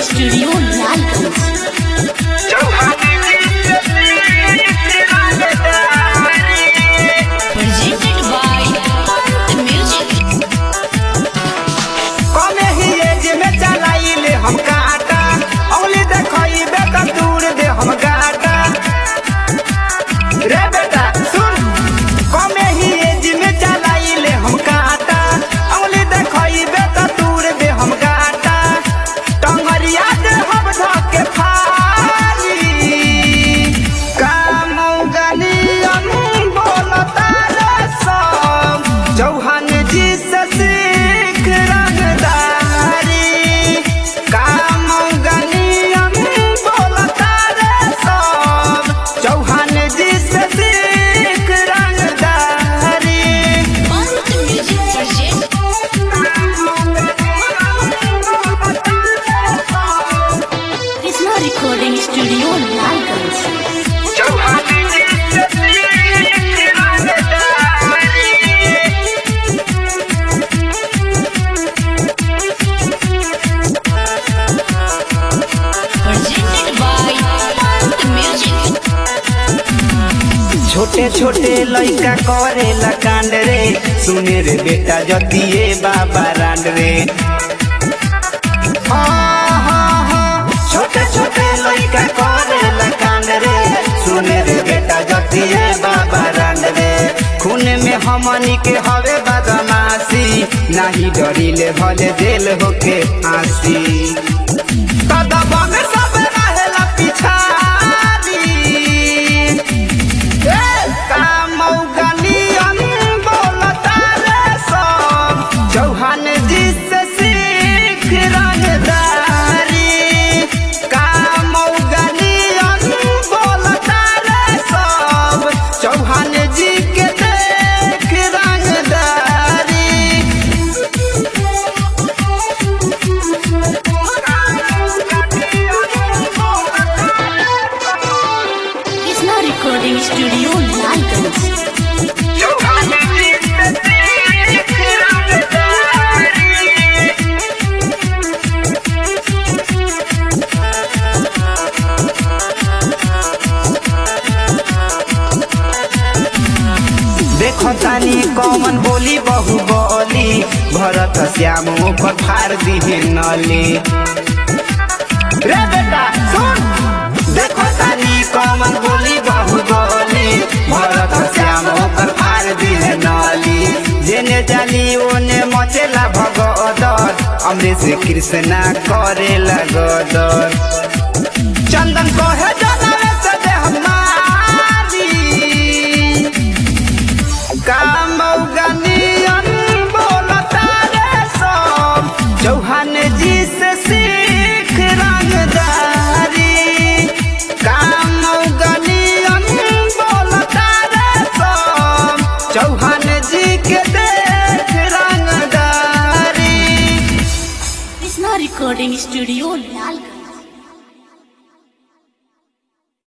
studio Lalganj presented by the music कमे ही एज में चलाइले हम काटा औली देखइबे त दूर दे हम गाटा रे बेटा सुन कमे ही एज में चलाइले हम काटा औली देखइबे त दूर दे हम गाटा टंगरिया दे हम धके फारी काम गनियन बोलता रे सब चौहान जी से सीख रंगदारी काम गनियन बोलता रे सब चौहान जी से सीख रंगदारी Month Music present Krishna Recording Studio Lalganj Chauhan जी से सीख रंगदारी presented by the music छोटे छोटे लइका करेला कांड रे सुने रे बेटा जतिए बाबा रांड रे छोटे छोटे लइका करेला कांड रे सुने रे बेटा जतिए बाबा रांड रे खून में हमनी के हवे बदमाशी नाही डरिले भले जेल होके आसी कदम में सब रहेला पिछाड़ी चौहान जी से सीख रंगदारी कामौगनियन बोलता रे सब चौहान जी के देख रंगदारी Krishna Recording Studio लालगंज देखो तानी कौन बोली बहु बोली भरत श्याम ओकर फाड़ दिहे नली रे बेटा सुन देखो तानी कौन बोली बहु बोली भरत श्याम ओकर फाड़ दिहे नली जेने जाली ओने मचेला भगदर अमृत कृष्णा करेला गदर चंदन कहे जनवे से देह मारी कामौगनियन बोलता रे सब चौहान जी से सीख रंगदारी कामौगनियन बोलता रे सब चौहान जी के देख रंगदारी Krishna Recording Studio लालगंज